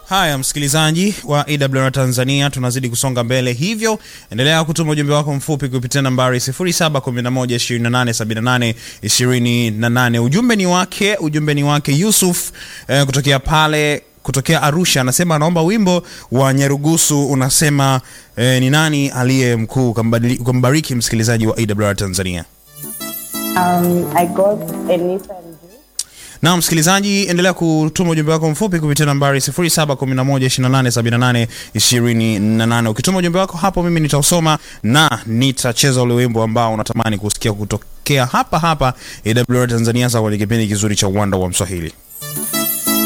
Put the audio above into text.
Haya, msikilizaji wa AWR Tanzania, tunazidi kusonga mbele, hivyo endelea kutuma ujumbe wako mfupi kupitia nambari 0711287828. Ujumbe ni wake, ujumbe ni wake Yusuf eh, kutokea pale kutokea Arusha, anasema anaomba wimbo wa Nyarugusu unasema eh, ni nani aliye mkuu. Ukambariki msikilizaji wa AWR Tanzania. Um, I got Anita and Juice. Na msikilizaji, endelea kutuma ujumbe wako mfupi kupitia nambari 0711287828. Ukituma ujumbe wako hapo, mimi nitausoma na nitacheza ule wimbo ambao unatamani kusikia kutokea hapa hapa AWR Tanzania, sawa, kwenye kipindi kizuri cha uwanda wa Mswahili.